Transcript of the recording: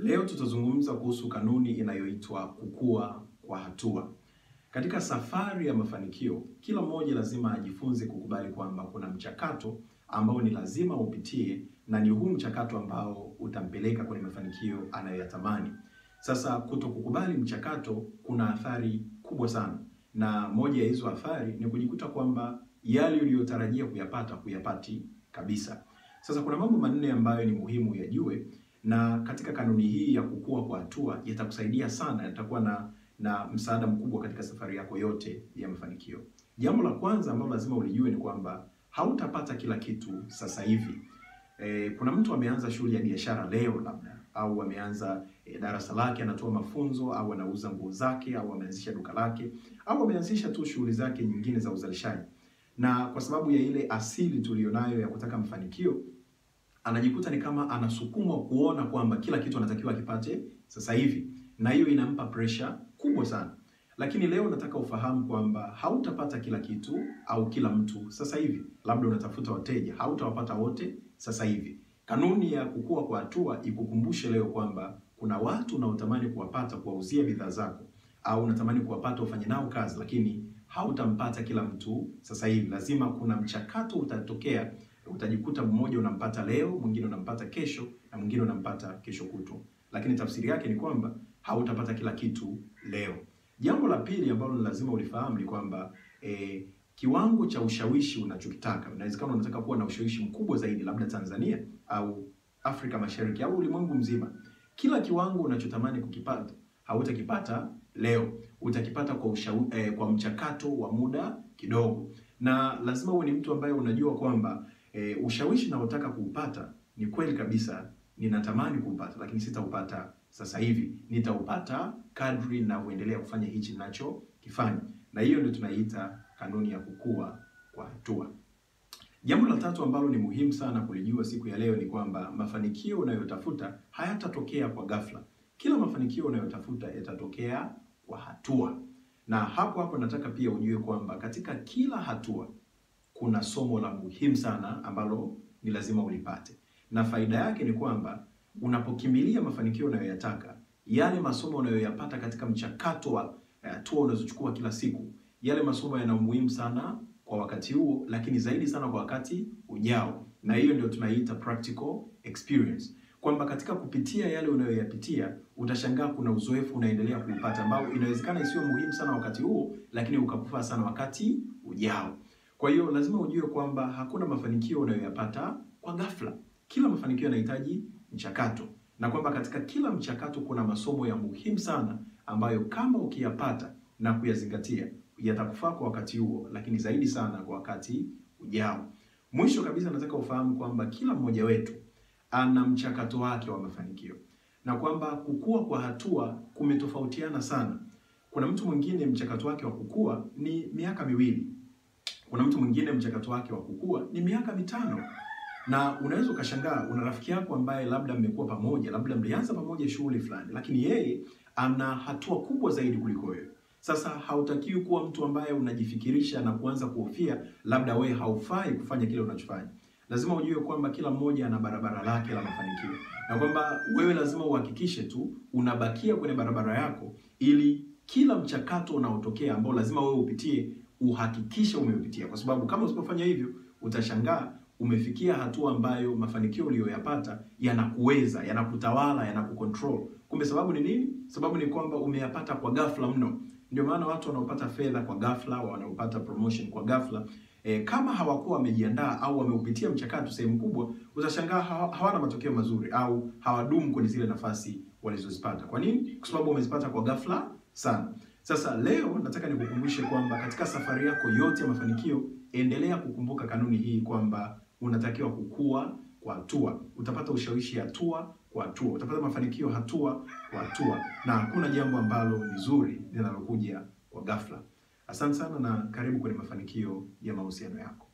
Leo tutazungumza kuhusu kanuni inayoitwa kukua kwa hatua. Katika safari ya mafanikio, kila mmoja lazima ajifunze kukubali kwamba kuna mchakato ambao ni lazima upitie na ni huu mchakato ambao utampeleka kwenye mafanikio anayoyatamani. Sasa kutokukubali mchakato kuna athari kubwa sana, na moja ya hizo athari ni kujikuta kwamba yale uliyotarajia kuyapata huyapati kabisa. Sasa kuna mambo manne ambayo ni muhimu yajue, na katika kanuni hii ya kukua kwa hatua yatakusaidia sana, yatakuwa na na msaada mkubwa katika safari yako yote ya mafanikio. Jambo la kwanza ambalo lazima ulijue ni kwamba hautapata kila kitu sasa hivi. E, kuna mtu ameanza shughuli ya biashara leo labda au ameanza e, darasa lake anatoa mafunzo au anauza nguo zake au ameanzisha duka lake au ameanzisha tu shughuli zake nyingine za uzalishaji, na kwa sababu ya ile asili tuliyonayo ya kutaka mafanikio anajikuta ni kama anasukumwa kuona kwamba kila kitu anatakiwa akipate sasa hivi, na hiyo inampa pressure kubwa sana. Lakini leo nataka ufahamu kwamba hautapata kila kitu au kila mtu sasa hivi. Labda unatafuta wateja, hautawapata wote sasa hivi. Kanuni ya kukua kwa hatua ikukumbushe leo kwamba kuna watu unaotamani kuwapata, kuwauzia bidhaa zako, au unatamani kuwapata ufanye nao kazi, lakini hautampata kila mtu sasa hivi. Lazima kuna mchakato utatokea, utajikuta mmoja unampata leo, mwingine unampata kesho, na mwingine unampata kesho kutwa. Lakini tafsiri yake ni kwamba hautapata kila kitu leo. Jambo la pili ambalo ni lazima ulifahamu ni kwamba eh, kiwango cha ushawishi unachokitaka, inawezekana unataka kuwa na ushawishi mkubwa zaidi, labda Tanzania au Afrika Mashariki au ulimwengu mzima. Kila kiwango unachotamani kukipata hautakipata leo, utakipata kwa ushawi, eh, kwa mchakato wa muda kidogo, na lazima uwe ni mtu ambaye unajua kwamba eh, ushawishi unaotaka kuupata ni kweli kabisa, ninatamani kuupata, lakini sitaupata sasa hivi, nitaupata kadri ninavyoendelea kufanya hichi ninachokifanya, na hiyo ndio tunaiita kanuni ya kukua kwa hatua. Jambo la tatu ambalo ni muhimu sana kulijua siku ya leo ni kwamba mafanikio unayotafuta hayatatokea kwa ghafla. Kila mafanikio unayotafuta yatatokea kwa hatua, na hapo hapo nataka pia ujue kwamba katika kila hatua kuna somo la muhimu sana ambalo ni lazima ulipate, na faida yake ni kwamba unapokimbilia mafanikio unayoyataka, yale masomo unayoyapata katika mchakato wa hatua unazochukua kila siku, yale masomo yana umuhimu sana kwa wakati huo, lakini zaidi sana kwa wakati ujao, na hiyo ndio tunaiita practical experience, kwamba katika kupitia yale unayoyapitia utashangaa kuna uzoefu unaendelea kuupata ambao inawezekana isiwe muhimu sana wakati huo, lakini ukakufaa sana wakati ujao. Kwa hiyo lazima ujue kwamba hakuna mafanikio unayoyapata kwa ghafla. Kila mafanikio yanahitaji mchakato, na kwamba katika kila mchakato kuna masomo ya muhimu sana ambayo kama ukiyapata na kuyazingatia yatakufaa kwa wakati huo, lakini zaidi sana kwa wakati ujao. Mwisho kabisa, nataka ufahamu kwamba kila mmoja wetu ana mchakato wake wa mafanikio na kwamba kukua kwa hatua kumetofautiana sana. Kuna mtu mwingine mchakato wake wa kukua ni miaka miwili, kuna mtu mwingine mchakato wake wa kukua ni miaka mitano na unaweza ukashangaa, una rafiki yako ambaye labda mmekuwa pamoja, labda mlianza pamoja shughuli fulani, lakini yeye ana hatua kubwa zaidi kuliko wewe. Sasa hautakiwi kuwa mtu ambaye unajifikirisha na kuanza kuhofia labda wewe haufai kufanya kile unachofanya. Lazima ujue kwamba kila mmoja ana barabara lake la mafanikio, na kwamba wewe lazima uhakikishe tu unabakia kwenye barabara yako, ili kila mchakato unaotokea ambao lazima wewe upitie uhakikishe umeupitia, kwa sababu kama usipofanya hivyo utashangaa umefikia hatua ambayo mafanikio uliyoyapata yanakuweza, yanakutawala, yanakucontrol. Kumbe sababu ni nini? Sababu ni kwamba umeyapata kwa ghafla mno. Ndio maana watu wanaopata fedha kwa ghafla, wanaopata promotion kwa ghafla e, kama hawakuwa wamejiandaa au wameupitia mchakato sehemu kubwa, utashangaa hawana matokeo mazuri au hawadumu kwenye zile nafasi walizozipata. Kwa nini? Kwa sababu wamezipata kwa ghafla sana. Sasa leo nataka nikukumbushe kwamba katika safari yako yote ya mafanikio, endelea kukumbuka kanuni hii kwamba unatakiwa kukua kwa hatua. Utapata ushawishi hatua kwa hatua, utapata mafanikio hatua kwa hatua, na hakuna jambo ambalo ni zuri linalokuja kwa ghafla. Asante sana na karibu kwenye mafanikio ya mahusiano yako.